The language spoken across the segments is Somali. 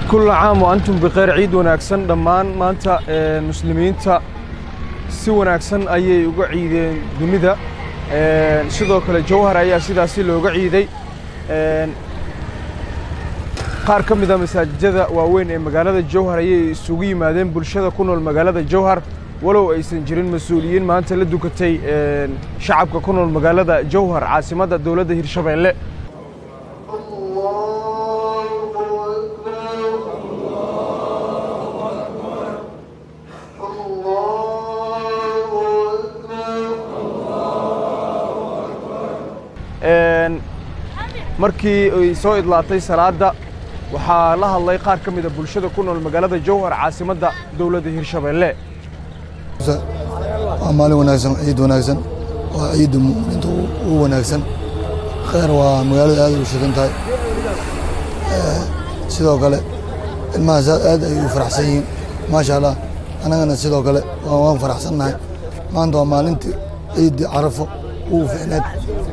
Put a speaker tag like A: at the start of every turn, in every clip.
A: kulla caam wa antum bikhayr ciid wanaagsan dhammaan maanta muslimiinta si wanaagsan ayay uga ciideen dunida sidoo kale jawhar ayaa sidaasi looga ciiday qaar ka mida masaajidada waaweyn ee magaalada jawhar ayay isugu yimaadeen bulshada ku nool magaalada jawhar walow aysan jirin mas-uuliyiin maanta la dukatay shacabka ku nool magaalada jawhar caasimadda dowladda hirshabeelle markii ay soo idlaatay salaadda waxaa la hadlay qaar ka mida bulshada ku nool magaalada jawhar caasimadda dowladda hirshabeelle
B: waa maalin wanaagsan ciid wanaagsan waa ciidda mu'miniinta ugu wanaagsan khayr waa magaalada aad u shidan tahay sidoo kale ilmahaas aad ay u faraxsan yihiin maasha allah annagana sidoo kale waan faraxsannahay maanta waa maalintii ciiddii carafo ugu ficneed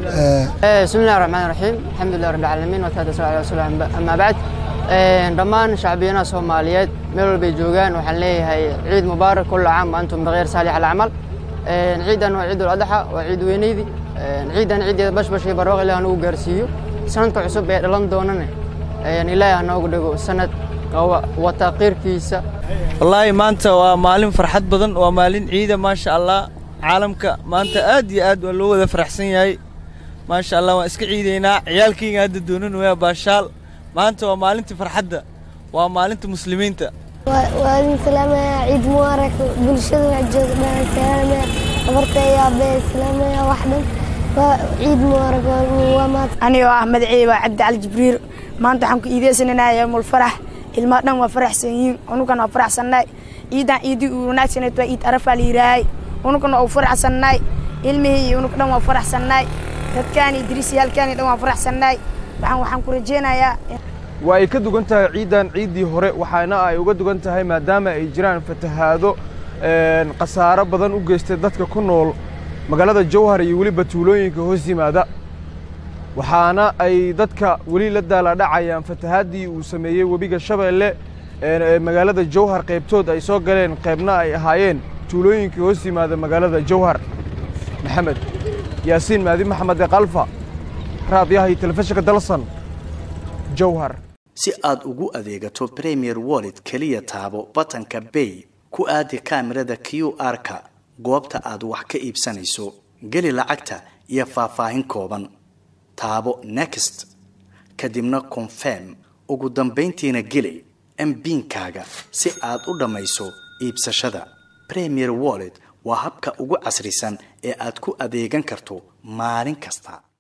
C: بسم الله الرحمن الرحيم الحمد لله رب العالمين والصلاة والسلام على رسول الله أما بعد dhammaan shacbiyanaha soomaaliyeed meel walbay joogaan waxaan leeyahay ciid mubaarak kulla caam wa antum bikayr saalix alcamal ciidan waa ciidul adxa waa ciid weyneydii ciidan ciideeda bashbash iyo barwaaq ilaah nagu gaarsiiyo sanadka cusub ee dhalan doonana ilaahay ha noogu dhigo sanad wata qiirkiisa
D: wallaahi maanta waa maalin farxad badan waa maalin ciida maasha allah caalamka maanta aad iyo aad waa loo wada faraxsan yahay maasha allah waan iska ciidaynaa ciyaalkayga hadda doonan waya baashaal maanta waa maalintii farxadda waa maalinta muslimiinta
E: waa idin salaamaya ciid mubaarak bulshada waa joogdhaa salaamaya abartaya aabbe salaamaya wax dhan waa ciid mubaarak waa maad
F: anigoo ah magaceyga waa cabdi cali jibriil maanta waxaan ku iideysanaynaa yowmul farax ilmaha dhan waa faraxsan yihiin unugan waa faraxsannahay ciidan ciidii uu wanaagsaneed waa ciid arafaa la yidhaahay unugan waa u faraxsannahay ilmihii iyo unug dhan waa faraxsannahay dadkaani dirisyaalkaani dhan waa faraxsannahay waxaan waxaan ku rajeynayaa
A: waa ay ka dugan tahay ciiddan ciiddii hore waxaana ay uga dugan tahay maadaama ay jiraan fatahaado khasaaro badan u geystay dadka ku nool magaalada jawhar iyo weliba tuulooyinka hoos yimaada waxaana ay dadka weli la daaladhacayaan fatahaaddii uu sameeyey webiga shabeelle ee magaalada jawhar qaybtood ay soo galeen qaybna ay ahaayeen tuulooyinka hoos yimaada magaalada jawhar maxamed yaasiin maadi maxamed ee kalfa raadiyaha iyo telefishinka dalsan jawhar
G: si aad ugu adeegato premier wallet keliya taabo batanka bay ku aadi kaamirada q r-ka goobta aad wax ka iibsanayso geli lacagta iyo faahfaahin kooban taabo next kadibna confirm ugu dambayntiina geli mbiinkaaga si aad u dhammayso iibsashada premier wallet waa habka ugu casrisan ee aad ku adeegan karto maalin kasta